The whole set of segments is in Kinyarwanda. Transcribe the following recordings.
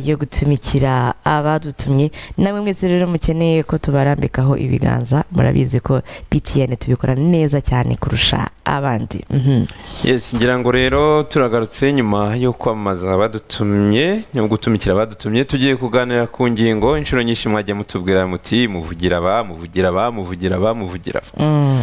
yo gutumikira abadutumye namwe mwese rero mukeneye ko tubarambikaho ibiganza murabizi ko btn tubikora neza cyane kurusha abandi yes ngira ngo rero turagarutse nyuma yo kwamamaza abadutumye no gutumikira abadutumye tugiye kuganira ku ngingo inshuro nyinshi mwagiye mutubwira muti muvugira aba muvugira aba muvugira aba muvugira aba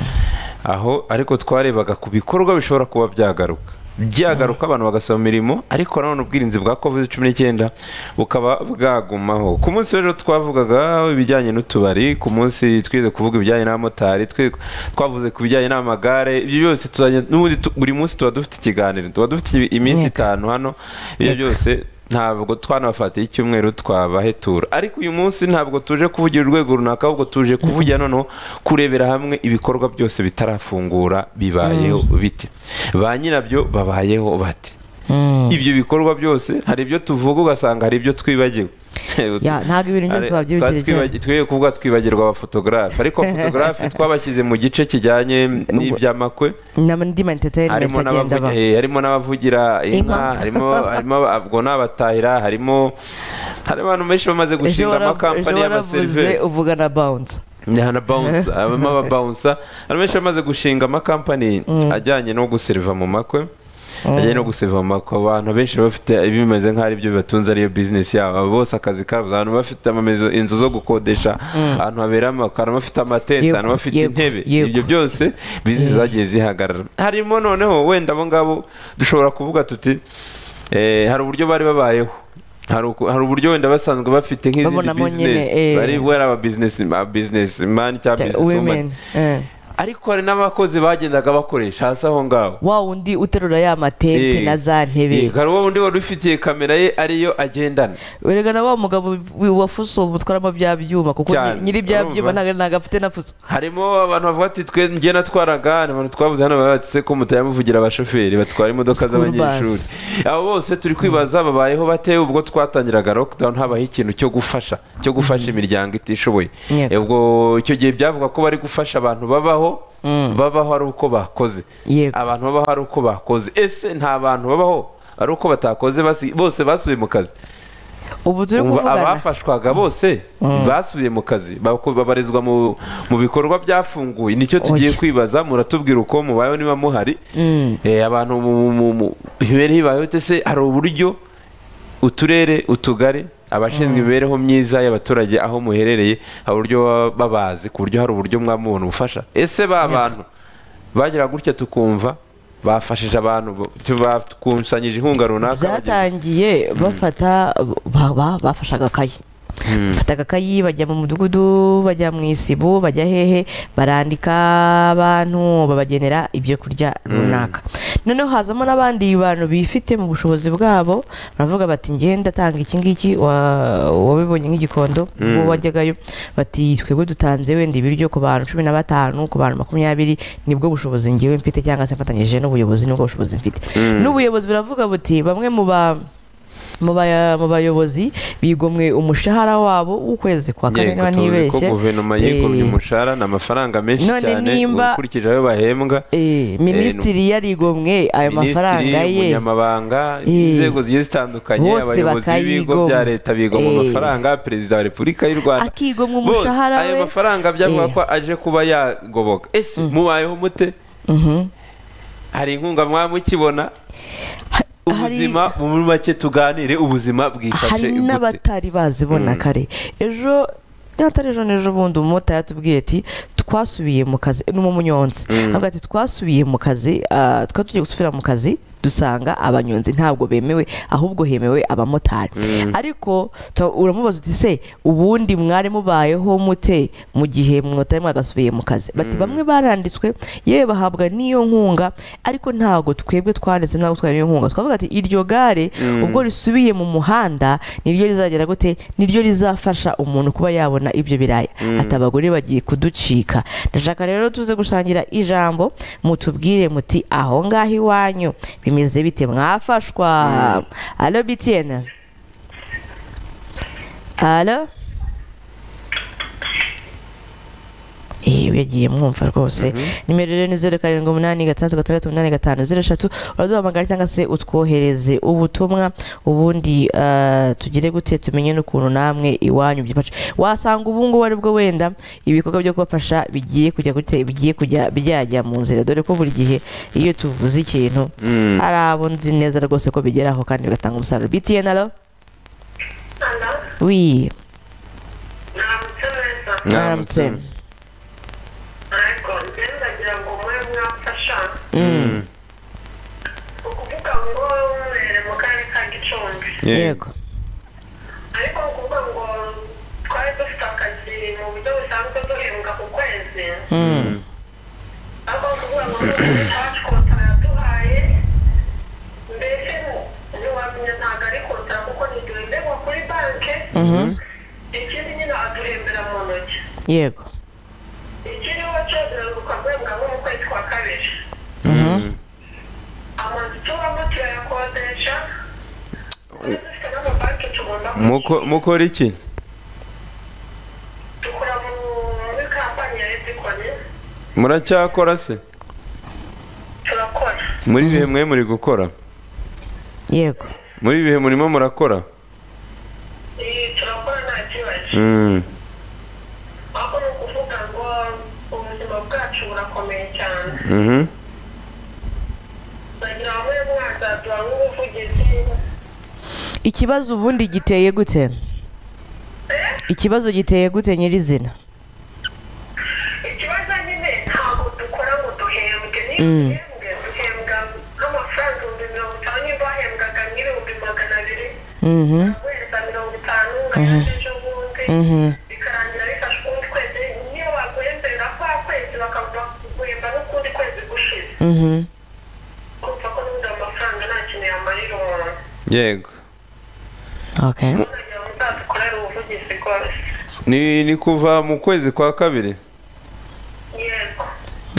aho ariko twarebaga ku bikorwa bishobora kuba byagaruka byagaruka abantu bagasaba imirimo ariko nanone ubwirinzi bwa covid cumi n'icyenda bukaba bwagumaho ku munsi rero twavugaga ibijyanye n'utubari ku munsi twize kuvuga ibijyanye n'abamotari twavuze ku bijyanye n'amagare ibyo byose tuzanye n'ubundi tu- buri munsi tuba dufite ikiganiro tuba dufite iminsi itanu hano ibyo byose ntabwo twanabafatiye icyumweru twabahetura ariko uyu munsi ntabwo tuje kuvugira urwego runaka ahubwo tuje kuvugira noneho kurebera hamwe ibikorwa byose bitarafungura bibayeho bite ba nyirabyo babayeho bate ibyo bikorwa byose hari ibyo tuvuga ugasanga hari ibyo twibagiwe Ya, ntabwo ibintu byose Hari- wabyibukira twa- twiba- twiye kuvuga twibagirwa abafotogarafe ariko abafotogarafe twabashyize mu gice kijyanye n'iby'amakwe n'andi ma entertainment harimo agenda aba n'abavugira eh, harimo n'abavugira inka Inka. harimo harimo aba- ubwo n'abatahira harimo hari abantu benshi bamaze ejo gushinga wara- ejo amakampani waravuze y'amaseriveri uvuga na bounce na bounce abamo ababawunsa hari benshi bamaze gushinga amakampani ajyanye no guseriva mu makwe ajyanye no guseriva mu makwe abantu benshi bafite ibimeze nk'aho ari byo bibatunze ariyo bizinesi yabo Abo bose akazi kabo abantu bafite amamezo inzu zo gukodesha ahantu habera amakwe abantu bafite amatente Yego, ahantu bafite yego, intebe yego. ibyo byose bizinesi zagiye zihagarara harimo noneho wenda abo ngabo dushobora kuvuga tuti eh, hari uburyo bari babayeho hari uku- hari uburyo wenda basanzwe bafite nk'izindi Babonamo nyine, bizinesi eh. bari wari aba business ma business man cyangwa business woman women eh. ariko hari n'abakozi bagendaga bakoresha hasi aho ngaho wa wundi uterura ya matente Eh, na za eh, ntebe hari uwo undi wari ufitiye kamera ye ariyo agendana wereka na wa mugabo wi- wa fuso butwaramo bya byuma kuko Cyane, nyiri- nyiri bya byuma urumva? ntago ntago afite na fuso harimo abantu bavuga ati twe njye natwaraga hari abantu twavuze hano batse ko mutayamuvugira abashoferi batwara imodoka School bus. z'abanyeshuri abo bose turi kwibaza babayeho bate ubwo twatangiraga lockdown habaho ikintu cyo gufasha cyo gufasha imiryango itishoboye Yego. ubwo icyo gihe byavuga ko bari gufasha abantu babaho babaho ari uko bakoze Yego. abantu babaho ari uko bakoze ese nta bantu babaho ari uko batakoze basi- bose basubiye mu kazi ubu turi Umva, kuvugana abafashwaga bose basubiye mu kazi bako- babarizwa mu mu bikorwa byafunguye nicyo tugiye Oya. kwibaza muratubwira uko mubayeho niba muhari Mm. Eh, abantu mu- mu- mu- imibereho ibayeho ite se hari uburyo uturere utugari abashinzwe imibereho myiza y'abaturage aho muherereye hari uburyo baba babazi ku buryo hari uburyo mwamubona ubufasha ese ba bantu bagira gutya tukumva bafashije abantu bakusanyije inkunga runaka bagira- byatangiye bafata ba- ba- bafashe agakayi bafata agakayi bajya mu mudugudu bajya mu isibo bajya hehe barandika abantu babagenera ibyo kurya runaka noneho hazamo n'abandi bantu bifite mu bushobozi bwabo baravuga bati njye ndatanga iki ngiki wa- wabibonye nk'igikondo ubwo wajyagayo bati twebwe dutanze wenda ibiryo ku bantu cumi na batanu ku bantu makumyabiri nibwo bushobozi ngewe mfite cyangwa se mfatanyije n'ubuyobozi nibwo bushobozi mfite n'ubuyobozi buravuga buti bamwe mu ba mu baya- mu bayobozi bigomwe umushahara wabo w'ukwezi kwa kane Yego, niba tuzi ko ntibeshye guverinoma Eh, yikubye umushahara ni amafaranga menshi none cyane nimba- ukurikije ayo bahembwa eh, minisitiri yarigomwe ayo mafaranga minisitiri ye umunyamabanga Eh. inzego zigiye zitandukanye Bose abayobozi b'ibigo bakayigomwa. bya leta bigomwa Eh. amafaranga perezida wa repubulika y'u rwanda akigomwa Bose, umushahara ayo we mafaranga byavuga Eh. ko aje kuba yagoboka ese mubayeho mute Mhm. hari inkunga mwamukibona hari- ubuzima muri make tuganire ubuzima bwifashe hari gute n'abatari bazibona kare ejo niba atari ejo n'ejo bundi umumotari yatubwiye ati twasubiye mu kazi ni umunyonzi avuga ati twasubiye mu kazi ah, twari tugiye gusubira mu kazi dusanga abanyonzi ntabwo bemewe ahubwo hemewe abamotari ariko tu- uramubaza uti se ubundi mwari mubayeho mute mu gihe mwatari mwagasubiye mu kazi bati bamwe baranditswe yewe bahabwa n'iyo nkunga ariko ntabwo twebwe twanditse ntabwo twari iyo nkunga twavuga ati iryo gare ubwo risubiye mu muhanda niryo rizagera gute niryo rizafasha umuntu kuba yabona ibyo biraya ati abagore bagiye kuducika ndashaka rero tuze gusangira ijambo mutubwire muti aho ngaho iwanyu bimeze bite mwafashwa alo btn alo iyo yagiye mwumva rwose nimero rero ni zeru karindwi umunani gatandatu gatandatu umunani gatanu zeru eshatu uraduhamagara cyangwa se utwohereze ubutumwa ubundi ah, tugire gute tumenye n'ukuntu namwe iwanyu byifashe wasanga ubu ngubu aribwo wenda ibikorwa byo kubafasha bigiye kujya gute bigiye kujya byajya mu nzira dore ko buri gihe iyo tuvuze ikintu Mm. hari abo nzi neza rwose ko bigeraho kandi bigatanga umusaruro btn alo wi Mwaramutse. mwaramutse Mm. Mm. yego yego Mm. Mm. Mhm. ikindi nyine aduhembera mu ntoki yego ikiriho cyo ukagwembwa nko mu kwezi kwa kabiri Mm. amazu tubamo turayakodesha ndetse dufite n'amabanki tugomba Muko- mukora iki dukora mu- muri kampani ya edikoni muracyakora se turakora muri ibihe mwe muri gukora yego muri ibihe murimo murakora Iyi turakora nta kibazo Mm. ahubwo ni ukuvuga ngo ubuzima bwacu burakomeye cyane Mhm. bagira bamwe mwazaduha nk'ubuvugizi ikibazo ubundi giteye gute Eh, ikibazo giteye gute nyirizina ikibazo nyine ntabwo dukora ngo duhembwe niyo Mm. duhembwe duhembwa nk'amafaranga ibihumbi mirongo itanu niba wahembwaga nk'ibihumbi magana abiri Mhm. guhereza mirongo itanu ngayo ejo bundi Mhm. bikarangira bifashe ukundi kwezi niyo waguhembera kwa kwezi bakaguhemba n'ukundi kwezi gushize Mhm. kumva ko n'ubundi ayo mafaranga nta kintu yamarira umuntu yego okay kugira ngo uzadukorere ubuvugizi rwose ni ni kuva mu kwezi kwa kabiri yego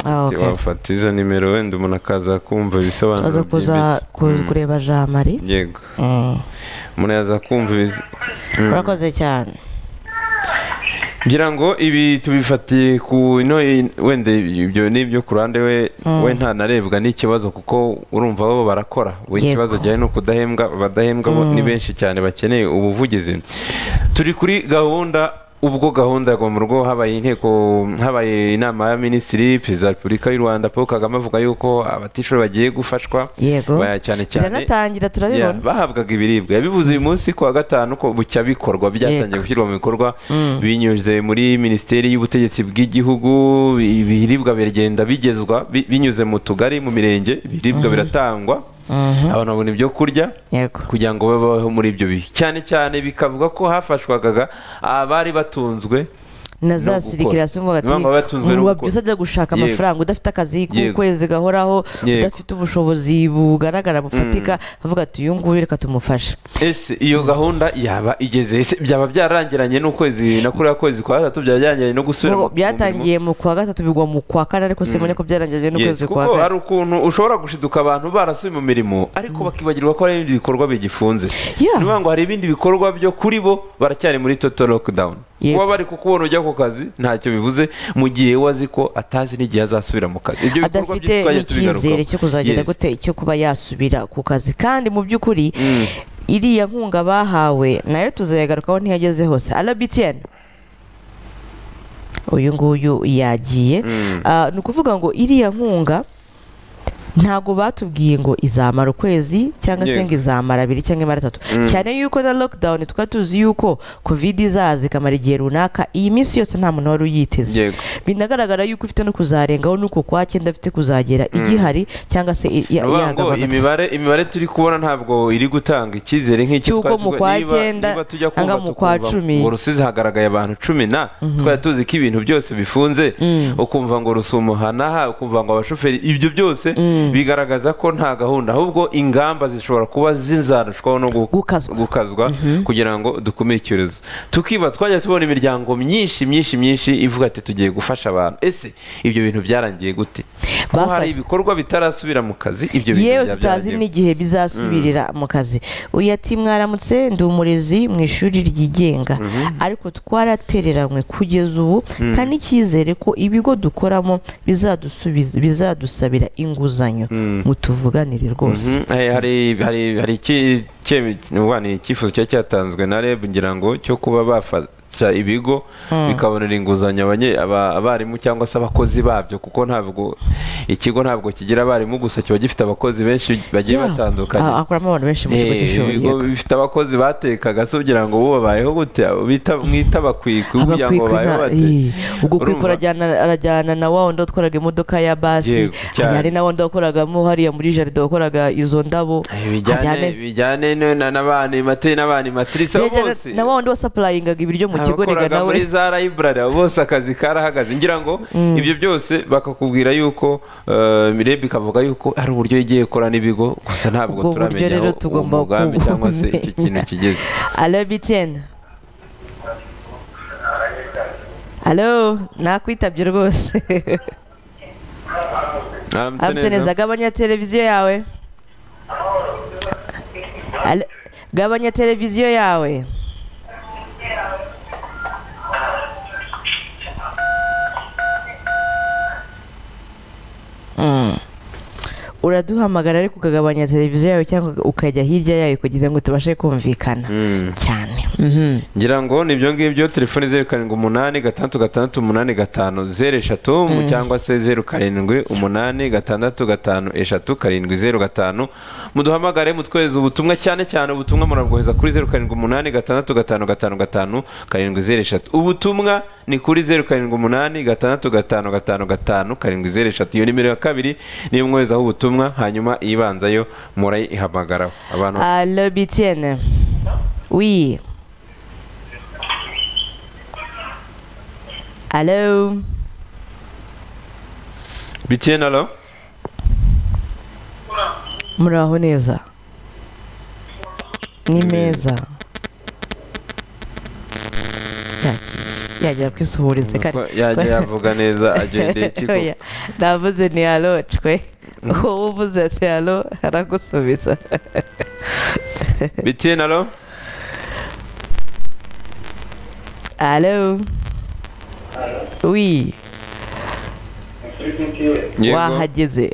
Ah, okay wafata izo nimero wenda umuntu akaza kumva tuza ibisobanuro kuza byimbitse. ku- Mm. kureba jean marie yego Mm. umuntu yaza kumva ibiz- urakoze cyane ngira ngo ibi tubifatiye ku ino wenda ibyo ni ibyo ku ruhande we we ntanarebwa n'ikibazo kuko urumva bo barakora we Yego. ikibazo gihari ni ukudahembwa abadahembwa bo ni benshi cyane bakeneye ubuvugizi turi kuri gahunda ubwo gahunda yagwa mu rugo habaye inteko habaye inama ya minisitiri perezida wa repubulika y'u rwanda paul kagame avuga yuko abatishoboye bagiye gufashwa yego baya cyane cyane biranatangira turabibona Yeah, bahabwaga ibiribwa yabivuze uyu munsi kuwa gatanu ko bucya bikorwa byatangiye Yego. gushyirwa mu bikorwa Mm. binyuze muri minisiteri y'ubutegetsi bw'igihugu ibiribwa biragenda bigezwa bi- binyuze mu tugari mu mirenge ibiribwa biratangwa Mhm. abantu babona ibyo kurya yego kugira ngo babeho muri ibyo bihe cyane cyane bikavuga ko hafashwaga abari batunzwe na no za gukora. sirikirasi umva ati Niyo mpamvu batunzwe no gukora." wabyusa ajya gushaka Yego. amafaranga udafite akazi Yego. k'ukwezi gahoraho Yego. udafite ubushobozi bugaragara bufatika avuga ati uyu nguyu reka tumufashe ese iyo gahunda yaba igeze ese byaba byarangiranye n'ukwezi na kuriya kwezi kwa gatatu byaba byarangiranye no gusubira mu- Ngo mu mirimo? byatangiye mu kwa gatatu bigwa mu kwa kane ariko simone ko byarangije Yes, n'ukwezi kwa kuko hari kane ukuntu ushobora gushiduka abantu barasuye mu mirimo ariko bakibagirwa ko hari ibindi bikorwa bigifunze Yeah. ni ukuvuga ngo hari ibindi bikorwa byo kuri bo baracyari muri total lockdown Yego. kuba bari kukubona ujya ku kazi ntacyo bivuze mu gihe we azi ko atazi n'igihe azasubira mu kazi ibyo bikorwa adafite byo twajya tubigarukaho n'icyizere cyo kuzagenda Yes. gute cyo kuba yasubira ku kazi kandi mu by'ukuri Mm. iriya nkunga bahawe nayo tuzayagarukaho ntiyageze hose arabitiyeni uyu nguyu yagiye Mm. Ah, ni ukuvuga ngo iriya nkunga ntabwo batubwiye ngo izamara ukwezi cyangwa se Yego. ngo izamara abiri cyangwa imara atatu Mm. cyane yuko na lockdown twari tuzi yuko covid izaza ikamara igihe runaka iyi minsi yose nta muntu wari uyiteze Yego. binagaragara yuko ifite no kuzarengaho nuko kwa cyenda afite kuzagera igihari cyangwa se i- ya- Ni ukuvuga ngo yagabanutse imibare imibare turi kubona ntabwo iri gutanga icyizere nk'icyo Cy'uko mu kwa niba- cyenda niba tujya cyangwa kumva mu kwa tukumva cumi. ngo rusizi hagaragaye abantu cumi na twari tuzi ko ibintu byose bifunze Mm. ukumva ngo rusumo hanaha ukumva ngo abashoferi ibyo byose Mm. bigaragaza ko nta gahunda ahubwo ingamba zishobora kuba zizarushwaho no gu- Gukazwa. gukazwa kugira ngo dukumire icyorezo tukiba twajya tubona imiryango myinshi myinshi myinshi ivuga ati tugiye gufasha abantu ese ibyo bintu byarangiye gute ko hari ibikorwa bitarasubira mu kazi ibyo bintu yewe bya tutazi byaragiye- n'igihe bizasubirira mu kazi uyu ati mwaramutse ndi umurezi mu ishuri ryigenga ariko twaratereranywe kugeza ubu kandi n'icyizere ko ibigo dukoramo bizadusubiza bizadusabira inguzanyo mutuvuganire rwose Mhm, eh, hari hari hari iki- icye- uba ni icyifuzo cyari cyatanzwe na reb ngira ngo cyo kuba bafasha ibigo bikabonera inguzanyo abanye- aba- abarimu cyangwa se abakozi babyo kuko ntabwo ikigo ntabwo kigira abarimu gusa kiba gifite abakozi benshi bagiye Yeah. Ah, batandukanye akoramo abantu benshi mu kigo Eh, cy'ishuri ibigo bifite abakozi batekaga se ugira ngo bubabayeho gute abo bita- mwita abakwikwi kugira ngo abakwikwi babayeho na- bate ii, ubwo kwikwi Urumva? arajyana- arajyana na wa wundi wakoraga imodoka ya basi Yego, cyane. ajyane na wa wundi wakoragamo hariya muri jaride wakoraga izo ndabo bijyane ajyane- bijyane no- na- n'abana imate- n'abana imatirisi abo Yajyaga bose na wa wundi wasapurayingaga ibiryo mu kigo abakoraga rega nawe muri za library abo bose akazi karahagaze ngira ngo ibyo byose bakakubwira yuko eh, mirebe ikavuga yuko hari uburyo igiye ikora n'ibigo gusa ntabwo ubwo buryo turamenya rero aho uwo tugomba mugambi cyangwa se icyo kintu kigeze alo bitiyeni alo nakwitabye rwose Aramutse aramutse neza gabanya televiziyo yawe Alo, gabanya televiziyo yawe Mm. uraduhamagara ariko ukagabanya televiziyo yawe cyangwa ukajya hirya yayo kugira ngo tubashe kumvikana Mm. cyane Mhm. ngira ngo ni ibyo ngibyo telefone zeru karindwi umunani gatandatu gatandatu umunani gatanu zeru eshatu cyangwa se zeru karindwi umunani gatandatu gatanu eshatu karindwi zeru gatanu muduhamagare mutwohereza ubutumwa cyane cyane ubutumwa murabwohereza kuri zeru karindwi umunani gatandatu gatanu gatanu gatanu karindwi zeru eshatu ubutumwa ni kuri zeru karindwi umunani gatandatu gatanu gatanu gatanu karindwi zeru eshatu iyo nimero ya kabiri niyo mwoherezaho ubutumwa hanyuma iyibanzayo murayihamagaraho abantu Allô, Bitienne. Oui. Allô. bitiye na lo Muraho neza. Ni meza. yagera kwisuhuriza yajya yavuga neza agendeye kiko ndavuze ni halo cwe wowe uvuze ati halo aragusubiza bitiye na lo halo wi Yego. wahageze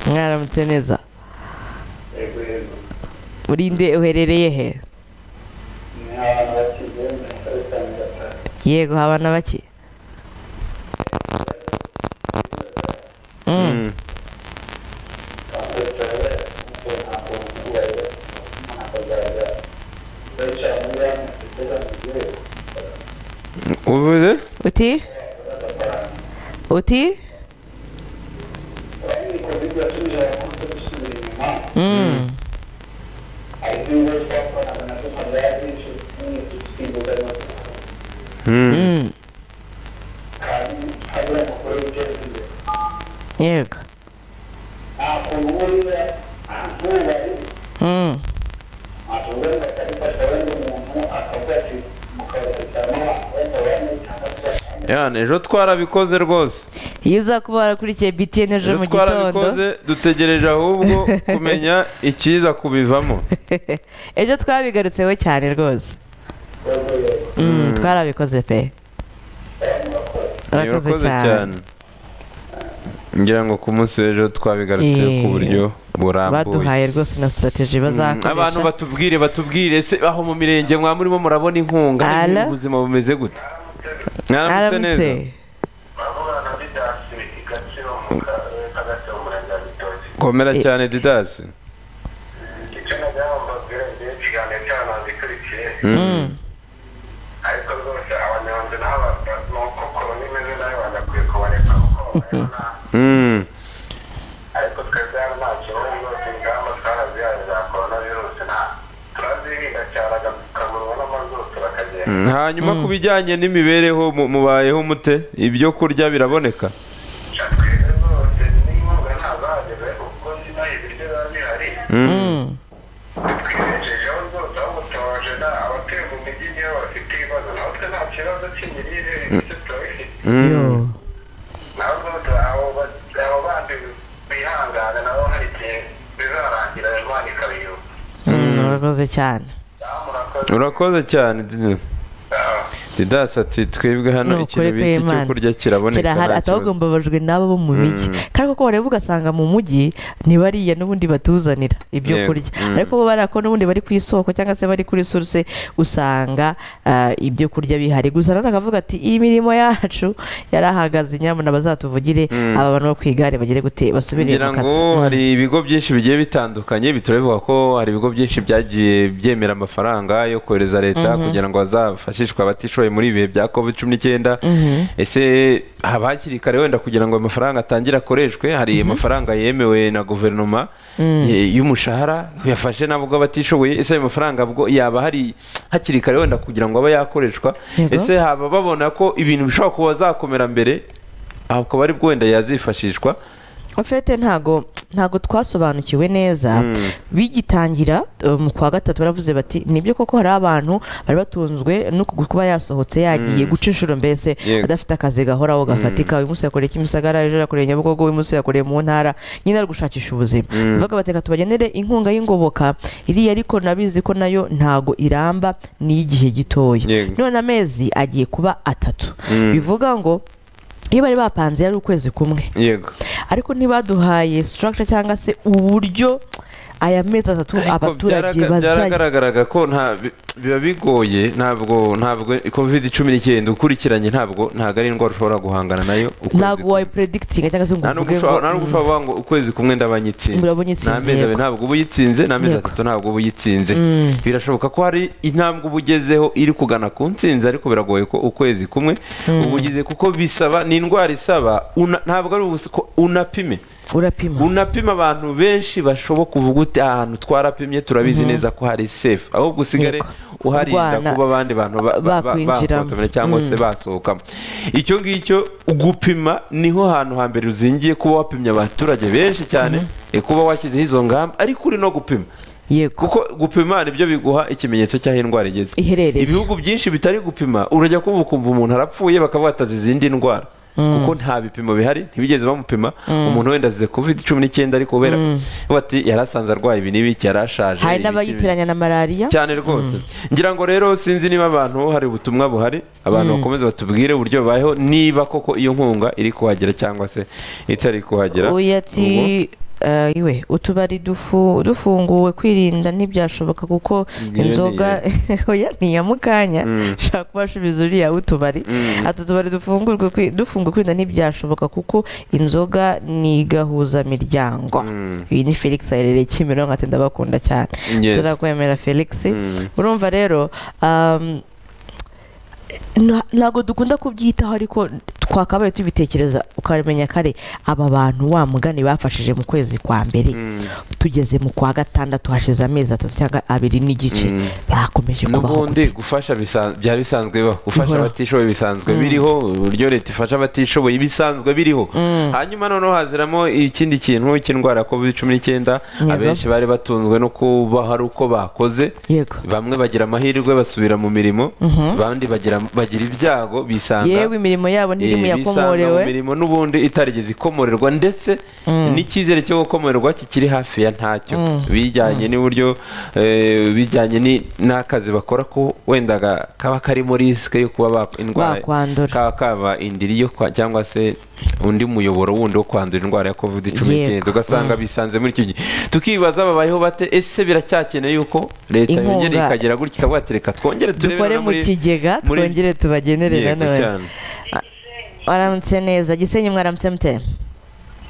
mwaramutse neza uri nde uherereye he yego habana bake Mm. Mm. uvuze uti uti Mm. Mm. yego Mm. yana ejo twarabikoze rwose iyo uza kuba warakurikiye btn ejo ejo mu gitondo twarabikoze dutegereje ahubwo kumenya ikiza kubivamo ejo twabigarutseho cyane rwose Mm, twarabikoze pe Niba wakoze cyane ngira ngo ku munsi w'ejo twabigarutse ku Eh, buryo burambuye baduhaye rwose na sitarategi bazakoresha abantu batubwire batubwire ese aho mu mirenge mwa murimo murabona inkunga Ala. ubuzima bumeze gute mwaramutse neza Aramutse. komera Eh. cyane didasi icyo nagira ngo mbabwire ni ikiganiro cy'abantu ikurikiye Mm. ariko rwose abanyonzi n'aba nuko korona imeze nayo bagakwiye kuboneka kuko bayibona Mm. ariko twebwe hano nta kibazo rwose ingamba twarazihaye za korona virusi nta turazirinda cyane agapfukamunwa n'amazuru turakagenda hanyuma ku bijyanye n'imibereho mu- mubayeho mute ibyo kurya biraboneka twebwe rwose n'inkunga ntazahageze kuko niba ibiryo biba bihari Mm. twirejejeho rwose aho gutoje nta abatuye mu mijyi niyo bafite ibibazo natwe nta kibazo cy'imirire ndetse turabifite Mm. Yo. ntabwo murakoze cyane Ah, murakoze urakoze cyane Didi. Ah, didasi ati twebwe hano Ni ukuri ikintu bita icyo kw'Imana. kurya kiraboneka kirahari nta atahubwo kibazo. mbabajwe n'abo bo mu migi Mm. kandi koko wareba ugasanga mu mujyi ntibariya n'ubundi batuzanira ibyo Yego. kurya Mm. ariko bo bariya ko n'ubundi bari ku isoko cyangwa se bari kuri suruse usanga ah, ibyo kurya bihari gusa nanone akavuga ati iyi mirimo yacu yarahagaze nyamara bazatuvugire Mm. aba bantu bo ku igare bagere gute basubire ngira mu kazi ngo Mm. hari ibigo byinshi bigiye bitandukanye bituravuga ko hari ibigo byinshi byagiye byemera amafaranga yo kohereza leta Mhm. kugira ngo hazafashishwe abatishoboye muri ibi bihe bya covid cumi n'icyenda Mhm. ese haba hakiri kare wenda kugira ngo ayo mafaranga atangire akoreshwe hari amafaranga yemewe na guverinoma Mm. y- y'umushahara yafashe nabo ubwo abatishoboye ese ayo mafaranga bwo yaba hari hakiri kare wenda kugira ngo abe yakoreshwa Yego. ese haba babona ko ibintu bishobora kuba zakomera mbere aho akaba ari bwo wenda yazifashishwa En fait ntago ntago twasobanukiwe neza Mm. bigitangira uh, mu kwa gatatu baravuze bati nibyo koko hari abantu bari batunzwe no ku- kuba yasohotse yagiye Mm. guca inshuro mbese Yego. adafite akazi gahoraho gafatika uyu munsi yakoreye kimisagara ejo yakoreye nyabugogo uyu munsi yakoreye mu ntara nyine ari gushakisha ubuzima Mm. bavuga bati reka tubagenere inkunga y'ingoboka iriya ariko nabizi ko nayo ntago iramba ni igihe gitoya Yego. none amezi agiye kuba atatu Mm. bivuga ngo iyo bari bapanze yari ukwezi kumwe yego ariko ntibaduhaye structure cyangwa se uburyo aya mezi atatu abaturage bazajya byaragaragaraga ko nta bi- biba bigoye ntabwo ntabwo covid cumi n'icyenda ukurikiranye ntabwo ntabwo ari indwara ushobora guhangana nayo ukwezi ntabwo kumwe. wayi predikitinga cyangwa se ngo nta uvuge ngo n'ubwo ushobora nta n'ubwo ushobora kuvuga ngo ukwezi kumwe ndabanyitsinze Urabona itsinze, nta mezi abiri yego. ntabwo uba uyitsinze nta mezi Yego. atatu ntabwo uba uyitsinze Mm. birashoboka ko hari intambwe uba ugezeho iri kugana ku ntsinzi ariko biragoye ko ukwezi kumwe uba ugize kuko bisaba ni indwara isaba una- ntabwo ari ubusa ko unapime mm, urapima unapima abantu benshi bashoboka uvuga uti aha hantu twarapimye turabizi neza ko hari safe ahubwo usigare Yego. uharinda Urwana. kuba abandi bantu ba- ba- ba- Bakwinjiramo. bakontamira cyangwa se basohokamo icyo ngicyo gupima niho hantu hambere uzingiye kuba wapimye abaturage benshi cyane eh, kuba washyizeho izo ngamba ariko uri no gupima yego kuko gupima nibyo biguha ikimenyetso cy'aho indwara igeze iherereye ibihugu byinshi bitari gupima urajya kumva ukumva umuntu arapfuye bakavuga ati azize indi ndwara kuko nta bipimo bihari ntibigeze bamupima umuntu wenda azize covid cumi n'icyenda ariko kubera bati yari asanze arwaye ibi n'ibiki yari ashaje hari ibi n'ibiki." n'abayiteranya na malariya cyane rwose ngira ngo rero sinzi niba abantu hari ubutumwa buhari abantu bakomeze batubwire uburyo babayeho niba koko iyo nkunga iri kuhagera cyangwa se itari kuhagera uyu ati eh, iwe utubari dufu- dufunguwe kwirinda ntibyashoboka kuko Ngiyo inzoga oya ni iya mukanya Mm. shaka kubasubiza uriya w'utubari Mm. ati utubari dufungurwe kwi- dufunguwe kwirinda ntibyashobuka kuko inzoga ni igahuzamiryango Mm. iyi ni felix aherereye kimironko ati ndabakunda cyane Yes. turakwemera felix Mm. urumva rero um, nta- ntabwo dukunda kubyitaho ariko twakabaye tubitekereza ukamenya kare aba bantu wa mugani bafashije mu kwezi kwa mbere Mm. tugeze mu kwa gatandatu hashize amezi atatu cyangwa abiri n'igice Mm. bakomeje kubaho n'ubundi gute gufasha bisa- byari bisanzwe bibaho gufasha Bihoraho. abatishoboye bisanzwe biriho uburyo leta ifasha abatishoboye bisanzwe biriho hanyuma noneho haziramo ikindi kintu cy'indwara ya covid cumi n'icyenda Yego. abenshi bari batunzwe no kuba hari uko bakoze yego bamwe bagira amahirwe basubira mu mirimo Mhm. abandi bagira bagira ibyago bisanga yewe imirimo yabo ntirimo Eh, bisanga mu yakomorewe mirimo n'ubundi itarigeze ikomorerwa ndetse n'icyizere cyo gukomorerwa kikiri hafi ya ntacyo bijyanye n'uburyo eh, bijyanye ni- n'akazi bakora ko wenda ga- kaba karimo risike yo kuba ba- indwara Bakwandura. kaba kaba indiri yo kwa- cyangwa se undi muyoboro wundi wo kwandura indwara ya covid cumi n'icyenda Yego. ugasanga bisanze muri icyo gihe tukibaza babayeho bate ese biracyakeneye yuko leta Inkunga. yongera ikagera gutya ikavuga ati reka twongere turebe dukore no mu muri- kigega muri- twongere tubagenere Yego, nanone cyane. waramutse neza gisenyi mwaramutse mute eh,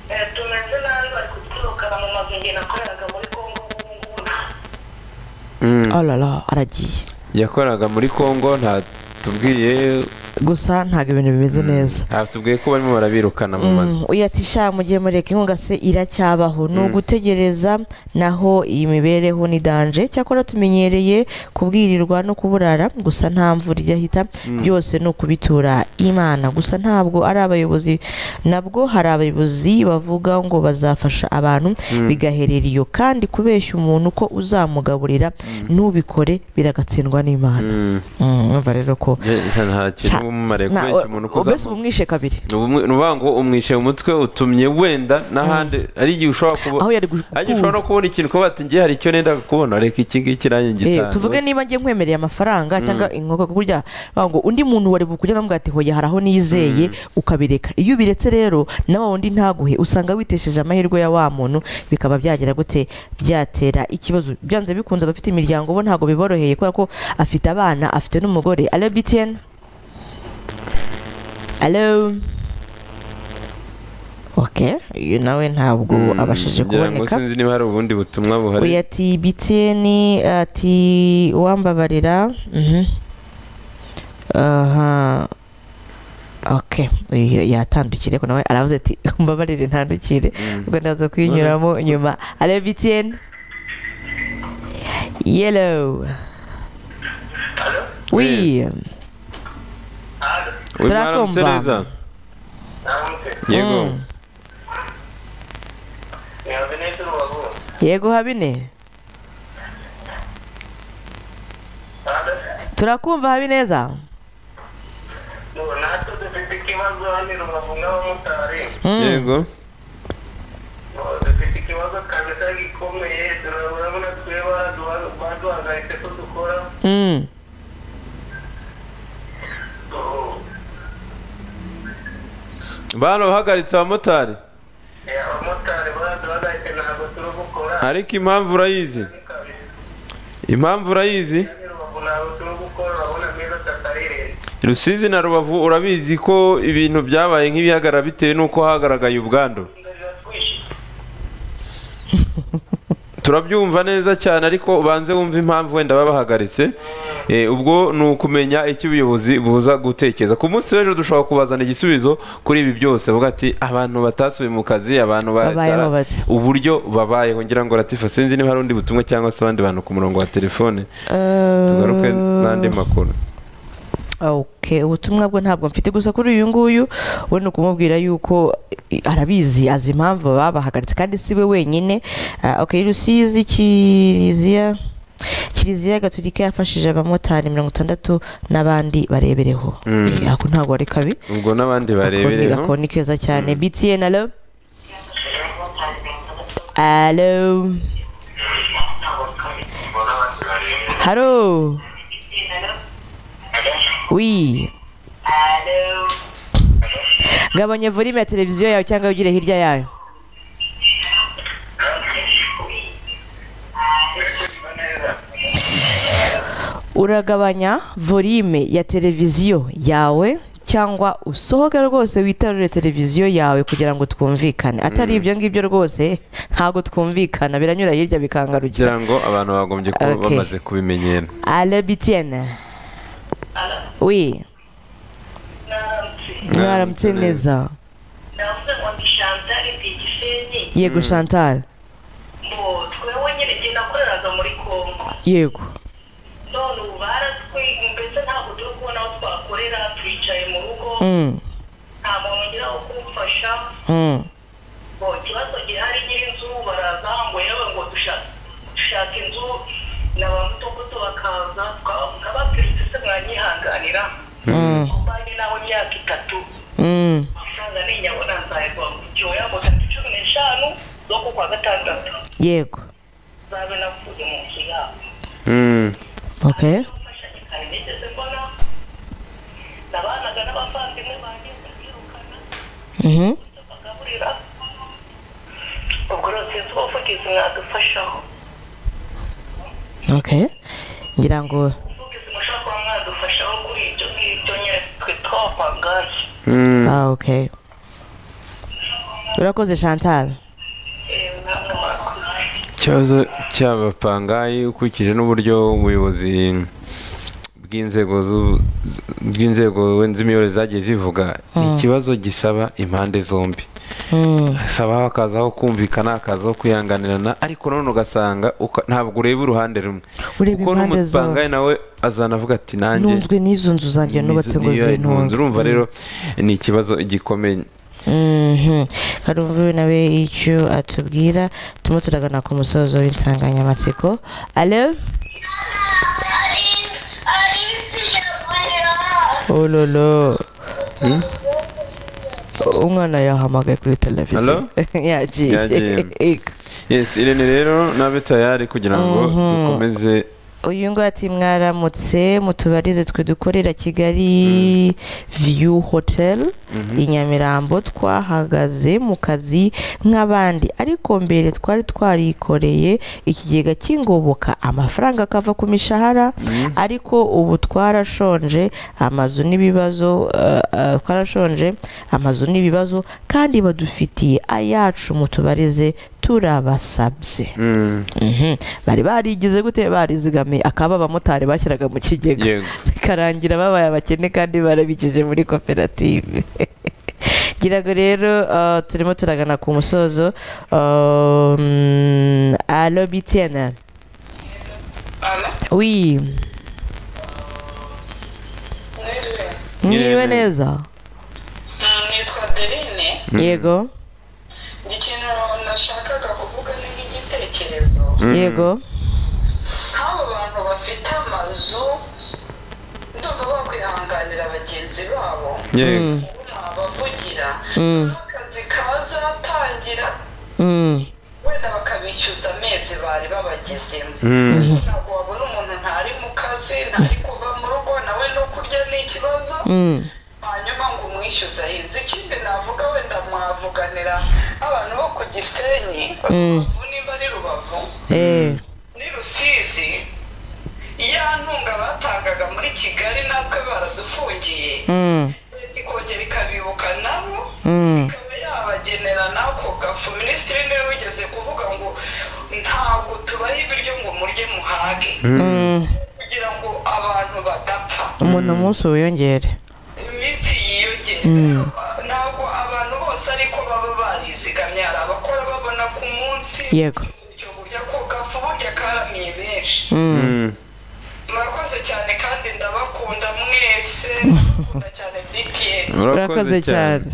tumeze nabi bari kuturukana mu mazu njye nakoreraga muri kongo ubu ngubu Mm. olala aragiye yakoraga muri Congo nta tubwiye gusa ntabwo ibintu bimeze neza nta tubwiye ko barimo barabirukana mu mazu uyu ati sha mu gihe mureka inkunga se iracyabaho ni ugutegereza naho iyi mibereho ni danje cyakora tumenyereye kubwirirwa no kuburara gusa nta mvura ijya hita byose ni ukubitura imana gusa ntabwo ari abayobozi nabwo hari abayobozi bavuga ngo bazafasha abantu bigaherera iyo kandi kubeshya umuntu ko uzamugaburira ntubikore biragatsindwa n'imana Mm. Mm, urumva rero ko Eh, nta- nta kintu Sha, uba w'umumare Nta- kubeshya umuntu o- mbese ukozamu uba umwishe kabiri ni ukuvuga ngo umwishe mu mutwe utumye wenda n'ahandi hari igihe ushobora kuba aho yari gu- hari igihe ushobora no kubona ikintu kuba bati ngiye hari icyo nenda kubona reka iki ngiki nanjye Eh, ngitanga tuvuge niba ngiye nkwemereye amafaranga cyangwa inkoko ko burya bavuga ngo undi muntu wari bukurya nkamuga ati hoya hari aho nizeye ukabireka iyo ubiretse rero nawe wundi ntaguhe usanga witesheje amahirwe ya wa muntu bikaba byagira gute byatera ikibazo byanze bikunze abafite imiryango bo ntabwo biboroheye kubera ko afite abana afite n'umugore alo btn alo ok uyu nawe ntabwo abashije ngira ngo kuboneka sinzi niba hari ubundi butumwa buhari uyu ati btn ati uwambabarira mhm. aha ok uyu yatandukire ko nawe aravuze ati mbabarire ntandukire ubwo ndaza kuyinyuramo nyuma ale btn yellow wi Uyu turakumva. mwaramutse neza namutse yego Mm. ni habineza urubavu yego habine turakumva habineza natwe dufite ikibazo ni rubavu nk'abamotari Mm. yego dufite ikibazo kabisa gikomeye turabona tweba baduhagaritse ko dukora Mm. barahagaritse abamotari abamotari baduhagaritse ntabwo turi gukora ariko impamvu urayizi impamvu urayizi ni rubavu ntabwo turi gukora urabona meza tatarirere rusizi na rubavu urabizi ko ibintu byabaye nk'ibihagarara bitewe n'uko hagaragaye ubwandu turabyumva neza cyane ariko ubanze wumve impamvu wenda baba bahagaritse Eh, ubwo ni ukumenya icyo ubuyobozi buza gutekereza ku munsi w'ejo dushobora kubazana igisubizo kuri ibi byose avuga ati abantu batasubiye mu kazi abantu Babayeho batara bate?" uburyo babayeho ngira ngo ratifa sinzi niba hari undi butumwa cyangwa se abandi bantu ku murongo wa telefone tugaruke n'andi makuru ok ubutumwa bwe ntabwo mfite gusa kuri uyu nguyu we ni ukumubwira yuko i- arabizi azi impamvu babahagaritse kandi si we wenyine Ah, ok rusizi kiriziya kiriziya gaturika yafashije abamotari mirongo itandatu n'abandi barebereho Eh, ako ntabwo ari kabi ubwo n'abandi akoni barebereho akoni keza cyane btn alo alo haro wi gabanya volume ya televiziyo yawe cyangwa ugire hirya yayo uragabanya volume ya televiziyo yawe cyangwa usohoke rwose witarure televiziyo yawe kugira ngo twumvikane atari ibyo ngibyo rwose ntabwo twumvikana biranyura hirya bikangarukira kugira ngo abantu bagombye kuba Okay. bamaze kubimenyera ale bitiene wi mwaramutse neza ndavuga ngo ndi chantal bigisenyi yego chantal ngo twewe nyine igihe nakoreraga muri congo yego none ubu baratwi mbese ntabwo turi kubona aho twakorera twicaye mu rugo Mm, nta muntu ugira aho kumfasha mm, ngo ikibazo gihari nyir'inzu baraza ngo yewe ngo dushake dushake inzu na ba mutogoto bakaza tukababwira uti se mwanyihanganira mm, kubanye nawe imyaka itatu mm. amafaranga ni inyabona nzayigwa mu cyoya ngo tariki cumi n'eshanu z'uku kwa gatandatu yego zabe napfuye mu nzu yabo Mm. okay mfashanyo kare nigeze mbona nabanaga n'abavandimwe banjye bakirukana Mhm. bagaburira ubwo rero sinzi ubuvugizi mwadufashaho okay ngira ngo ubuvugizi mushobora kuba mwadufashaho kuri ibyo ngibyo nyine twitwa abangari Mm. ah okay urakoze chantal namwe mwakoze ikibazo cy'abapangayi ukurikije n'uburyo ubuyobozi bw'inzego zu- z- bw'inzego z'imiyoborere zagiye zivuga ni ikibazo gisaba impande zombi Mm, saba hakazaho kumvikana hakazaho kwihanganirana ariko nanone ugasanga uka- ntabwo ureba uruhande rumwe Ureba kuko impande n'umupangayi nawe azana avuga ati nanjye ntunzwe n'izo nzu zanjye nubatse ngo niyo ntunze." zintunge urumva rero ni ikibazo gikomeye Mhm. karumva we nawe icyo atubwira turimo turagana ku musozo w'insanganyamatsiko alo ololo umwana yahamagaye kuri televiziyo Hello? yagiye Yagiye. yes irene rero nabe tayari kugira ngo Mhm. dukomeze uyu ngo ati mwaramutse mutubarize twe dukorera kigali view hotel i nyamirambo twahagaze mu kazi nk'abandi ariko mbere twari twarikoreye ikigega cy'ingoboka amafaranga akava ku mishahara ariko ubu twarashonje amazu n'ibibazo eh, eh, twarashonje amazu n'ibibazo kandi badufitiye ayacu mutubarize turabasabye Mm, Mhm. bari barigize gute barizigamiye akaba abamotari bashyiraga mu kigega yego bikarangira babaye abakene kandi barabikije muri koperative ngira ngo rero uh, turimo turagana ku musozo um, alo bitiana wi mwiriwe Mwiriwe neza nitwa adeline yego ikintu nashakaga kuvuga ni nk'igitekerezo Mm. yego nk'abo bantu bafite amazu ndumva bakwihanganira bagenzi babo yego Mm, bavugira mm, akazi kazatangira mm. wenda bakabishyuza amezi bari babagezemo Mm, ntabwo wabona umuntu ntari mu kazi ntari kuva mu rugo nawe no kurya ni ikibazo Mm. hanyuma ngo umwishyuza ahinze ikindi navuga wenda mwavuganira abantu bo ku gisenyi rubavu nimba ari rubavu Eh, ni rusizi ya ntunga batangaga muri kigali nabwe baradufungiye mm, leta ikongera ikabibuka nabo mm. ikaba yabagenera n'ako gafu minisitiri niwe wigeze kuvuga ngo ntabwo tubaha ibiryo ngo murye muhage Mm. kugira ngo abantu badapfa umuntu umunsi wiyongere iminsi yiyongera ntabwo abantu bose ariko baba barizigamye hari abakora babona ku munsi yego ibyo burya ko gafu burya karamiye benshi Mm. Mm, murakoze cyane kandi ndabakunda mwese ndabakunda cyane btn urakoze cyane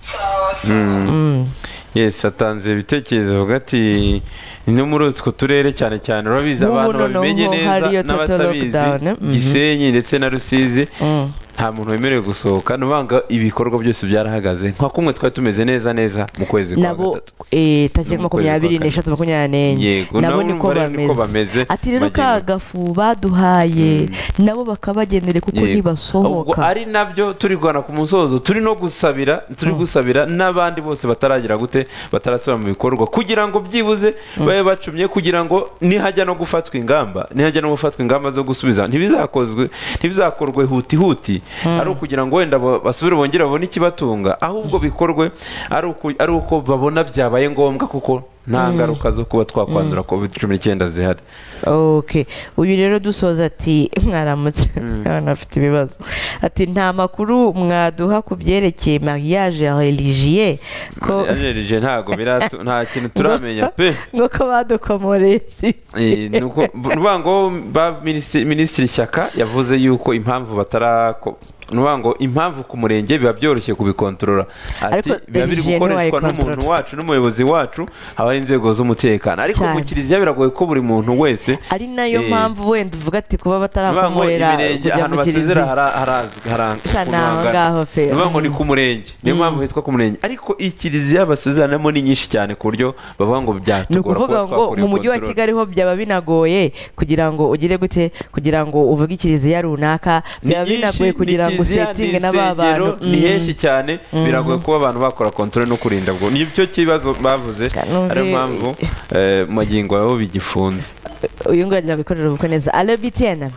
sawa sawa Mm. yes atanze ibitekerezo avuga ati no muri utwo turere cyane cyane urabizi Mu abantu Bunono babimenye ho neza hariyo total n'abatabizi lockdown, mhm. gisenyi ndetse na rusizi Mm. nta muntu wemerewe gusohoka nubanga ibikorwa byose byarahagaze nka kumwe twari tumeze neza neza mu kwezi kwa nabo gatatu eh, tariki Ukwezi kwa makumyabiri kane. n'eshatu makumyabiri n'enye Yego, nabo nabo niko urumva rero niko bameze bameze, ati rero bagenda. ka gafu baduhaye nabo bakabagenere kuko Yego. Ubwo ntibasohoka ari nabyo turi guhana ku musozo turi no gusabira turi gusabira n'abandi bose bataragira gute batarasubira mu bikorwa kugira ngo byibuze babe bacumye kugira ngo nihajya no gufatwa ingamba nihajya no gufatwa ingamba zo gusubiza ntibizakozwe ntibizakorwe huti huti ari ukugira ngo wenda ba- basubire bongere babone ikibatunga ahubwo bikorwe ari uku- ari uko babona byabaye ngombwa kuko nta ngaruka zo kuba twakwandura covid cumi n'icyenda zihari okay uyu rero dusoza ati mwaramutse abana bafite ibibazo ati nta makuru mwaduha ku byerekeye mariage religieux ko Ajereje ntago biratu- nta kintu turamenya pe nuko badukomoreye si Eh, nuko nuvuga ngo ba minisitiri minisitiri shyaka yavuze yuko impamvu batarako nuvuga ngo impamvu ku murenge biba byoroshye kubikontorora ati Ariko biba biri religion gukoreshwa wayikontorora. n'umuntu wacu n'umuyobozi wacu haba ari inzego z'umutekano ariko mu Cyane. kiliziya biragoye ko buri muntu wese ari nayo eh, mpamvu wenda uvuga ati kuba nuvuga ngo batarakomorera imirenge kujya ahantu mu basezera kiliziya hara- harazwi haranzwe Sha, ukuntu ni aho hangana. ngaho pe. Nuvuga ngo ni ku murenge niyo mpamvu hitwa ku murenge ariko iyi kiliziya basezeranamo ni nyinshi cyane ku buryo bavuga ngo ni byatugora ukuvuga kuba ngo twakora iyo mu mujyi wa control. kigali ho byaba binagoye kugira ngo ugire gute kugira ngo uvuge ikiliziya runaka Ni byaba byinshi, binagoye ni kugira ngo kiliziya, usetinge ni na ba bantu insengero, ni henshi cyane biragoye kuba abantu bakora kontrole no kurinda bwo nicyo kibazo bavuze Kanumvi- ariyo mpamvu eh, magingo yabo bigifunze Mm, uyu nguyu agira ngo ikorere ubukwe neza alo bitiyena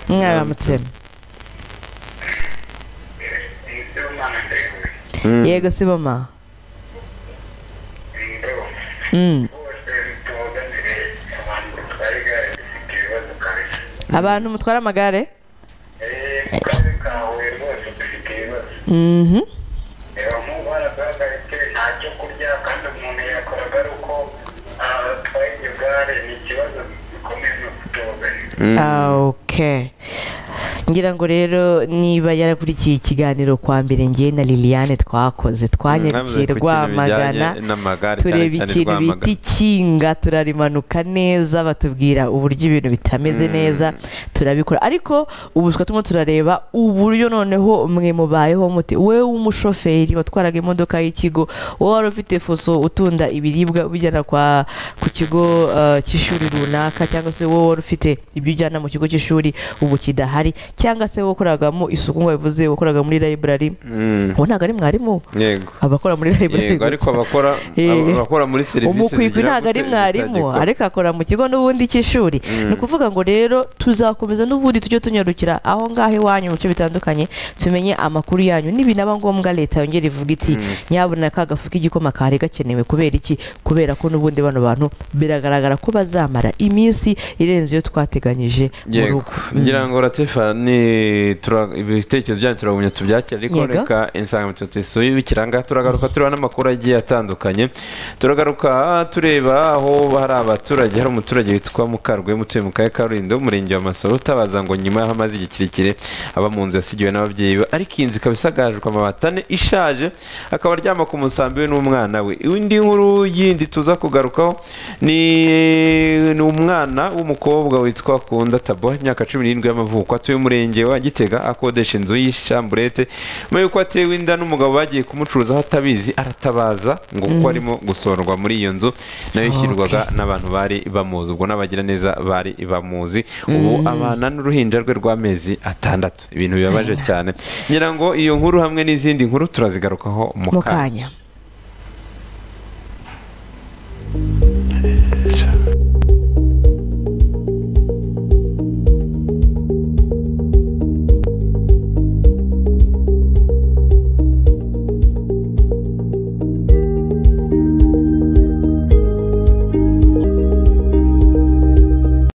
mwaramutse Umwana ndewe. yego si mama Ndewe. Mm. Bose mutubaganire, abantu batwara igare dufite ibibazo kabisa. abantu mutwara amagare Eh, mu karere ka Huye rwose dufite ibibazo. Mhm. Reba, nk'ubu barahagaritse, nta cyo kurya, kandi umuntu yakoraga ari uko, ah, atwaye iryo gare, ni ikibazo gikomeye no kutubaganira. Ah, ok ngira ngo rero niba yarakurikiye ikiganiro kwa mbere ngewe na liliane twakoze twanyarukiye rwamagana tureba ikintu bita ikinga turarimanuka neza batubwira uburyo ibintu bitameze neza turabikora ariko ubu turimo turareba uburyo noneho mwe mubayeho muti wowe w'umushoferi watwaraga imodoka y'ikigo wowe wari ufite fuso utunda ibiribwa ubijyana kwa ku kigo eh, cy'ishuri runaka cyangwa se wowe wari ufite ibyo ujyana mu kigo cy'ishuri ubu kidahari cyangwa se wowe wakoragamo isuku ngo bivuze wakoraga muri library ubu ntabwo ari mwarimu yego abakora muri library yego ariko abakora Eh, aba- abakora muri serivisi umukwikwi zigira ntabwo ari gute mwarimu itegeko? ariko akora mu kigo n'ubundi cy'ishuri ni ukuvuga ngo rero tuzakomeza n'ubundi tujye tunyarukira aho ngaho iwanyu mu bice bitandukanye tumenye amakuru yanyu n'ibinaba ngombwa leta yongera ivuga iti nyabuna ka gafu k'igikoma kari gakenewe kubera iki kubera ko n'ubundi bano bantu biragaragara ko bazamara iminsi irenze iyo twateganyije mu Yego. rugo ngira ngo ratifa ni tura- ibitekerezo byanyu turabumya tubyakira ariko Yego. reka insanganyamatsiko tuyisuye bikiranga turagaruka tureba n'amakuru agiye atandukanye turagaruka tureba aho hari abaturage hari umuturage witwa mukarwema utuye mu karere ka rulindo umurenge wa masoro utabaza ngo nyuma y'aho amaze igihe kirekire aba mu nzu yasigiwe n'ababyeyi be ariko iyi nzu ikaba isagajwe amabati ane ishaje akaba aryama ku musambi we n'umwana we indi nkuru yindi tuza kugarukaho ni ni umwana w'umukobwa witwa kunda tabo imyaka cumi n'irindwi y'amavuko atuye umurenge wa gitega akodesha inzu y'ishamburete nyuma y'uko atewe inda n'umugabo bagiye kumucuruza aho atabizi aratabaza ngo kuko arimo gusorwa muri iyo nzu nayo ishyirwaga n'abantu bari bamuzi ubwo n'abagiraneza bari bamuzi ubu abana n'uruhinja rwe rw'amezi atandatu ibintu bibabaje cyane ngira ngo iyo nkuru hamwe n'izindi nkuru turazigarukaho mu mu kanya kanya